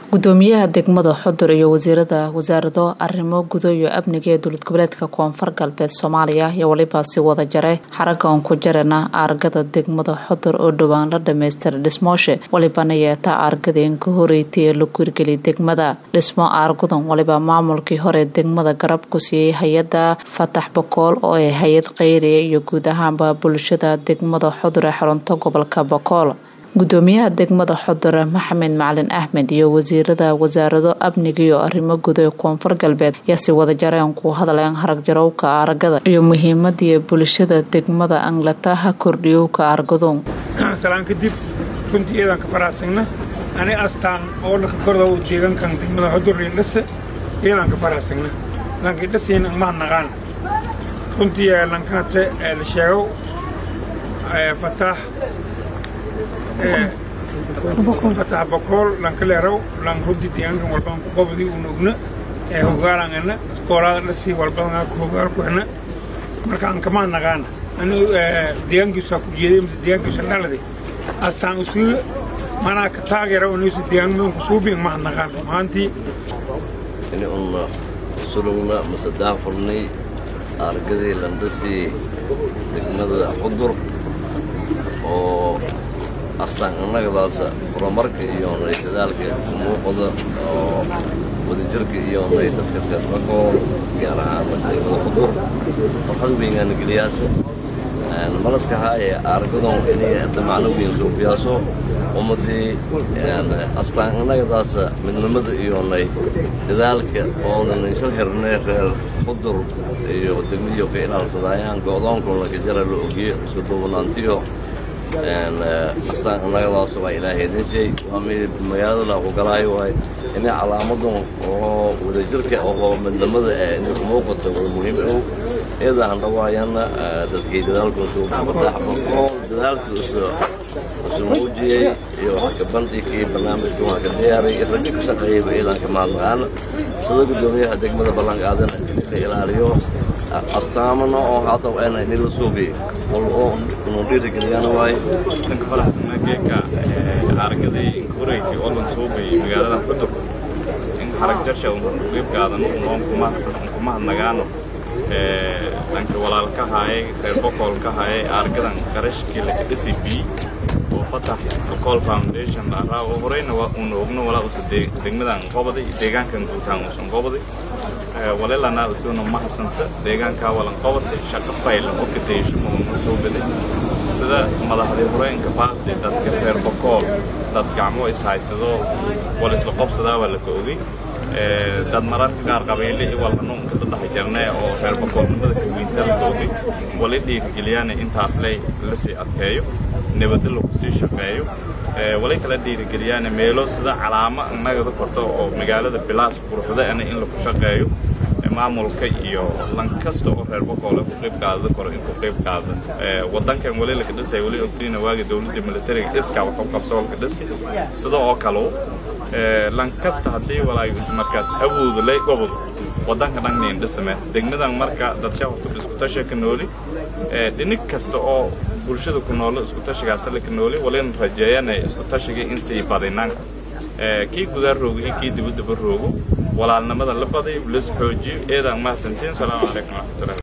gudoomiyaha degmada xudur iyo wasiirada wasaarado arrimo gudo iyo amniga ee dowlad goboleedka koonfur galbeed soomaaliya iyo weliba si wada jare xaragan ku jarana aargada degmada xudur oo dhowaan la dhamaystiray dhismooshe walibana yeeta aargadeen ka horeeytay ee lagu hirgeliyay degmada dhismo aargudan waliba maamulkii hore degmada garab ku siiyey hay-ada fatax bakool oo ay hay-ad kheyriya iyo guud ahaanba bulshada degmada xudur ee xarunta gobolka bakool gudoomiyaha degmada xudur maxamed macalin axmed iyo wasiirada wasaarado amniga iyo arrimo guud ee koonfur galbeed ayaa si wada jareen ku hadleen haragjarowka aaragada iyo muhiimadii bulshada degmada anglataha kordhiyowka aargadoon salaan kadib runtii iyadan ka faraxsagna ani astaan oo laka korda u deegankan degmada xudur indhase iyadan ka faraxsagna lankii dhasayna ma naqaan runtii lankate la sheego fataax fatax bakool lankaleeraw lan hodi deegaankan walbaan ku qabdi una ogna ee hogaalangana iskoolaada dhasii walbadanaa ku hogaal ku hena marka aan kamaa naqaana ani deegaankiisaa ku jeeday mise deegaankiisa dhalade astaan usuga manaa ka taageera unaysu deegaanmadan ku suubiin maha naqaan maantii ini una sulugna mase daafurnay argadii landhasii degmada xudur oo astaan annagadaasa horumarka iyo nay dadaalka muuqda oo wadajirka iyo nay dadka reerbakool gaar ahaan degmada xudur farxad weyngaana geliyaasa malaska haaye aargadon inay damacno weyn suuqyaaso ummadii astaan annagadaasa midnimada iyo nay dadaalka oonan isla xirnay reer xudur iyo degmadiyo ka ilaalsadayaan go-doonkuna ka jara la ogiye isku duubanaantiyo astaan annagadaas waa ilaahay idin sheeg waa mid magaalada laaku galaayo waay inay calaamadan oo wadajirka oo midnimada ee inay ku muuqato wada muhiim ow iyada aan dhawaayana dadkii dadaalkoosu fataxbakool dadaalka isu muujiyey iyo wax ka bandhigkii barnaamijka waa ka diyaaray ragga ka shaqeeyayba iyadaan ka mahadnaqaana sida gudoomiyaha degmada ballanqaadan ka ilaaliyo astaamana oo haata ayna inila suugay oo unu dhiirigeliyaan waaye dhanka faraxsanaa geeka aragaday inkureyti oo lan suugay magaalada xudur in xarag jarsha un qeyb qaadano unoon kuma hadnagaano dhanka walaal ka haayay reer bokool ka haayay argadan qarashkii laka dhisi bi oo fatax bokool foundation araa oo horeyna uuna ogno walaa usa degmadan qobaday deegaankan guutaan usan qobaday walelana usuna mahasanta deegaankaa walan qobatay shaqo faylan oo kateeshimo una soo baday sida madaxdii horeenka baaqdi dadka reer bokool dad gacmo ishaysado wal isla qobsadaa waa laka ogay dad mararka qaar qabiile walhanuunka dadaxa jarnee oo reer bokoolnimada kaweynta laka ogay wali dhiirigeliyaan intaas ley lasii adkeeyo nabadda lagu sii shaqeeyo wali kala dhiirigeliyaan meelo sida calaamo annagada korto oo magaalada bilaas quruxdaana in lagu shaqeeyo maamulka iyo lan kasta oo reer bokoole ku qayb qaadada koro in ku qayb qaada wadankan wali laka dhisay wali ogtiina waagi dowladda militariga iska wax u qabso laka dhisi sida oo kale lan kasta haddii walaay markaas awooda lay gobol wadanka dhan nin dhisame degmadan marka dadsha horta isku tasha ka nooli dhinig kasta oo bulshada ku noolo isku tashigaas la ka nooli walin rajeeyana isku tashiga in sii badinaan kii gudaa roogo iyo kii dibadaba roogo walaalnimada la badayo las xoojiyo eedaan mahadsantiin salaamu calaykum waraxmatullahi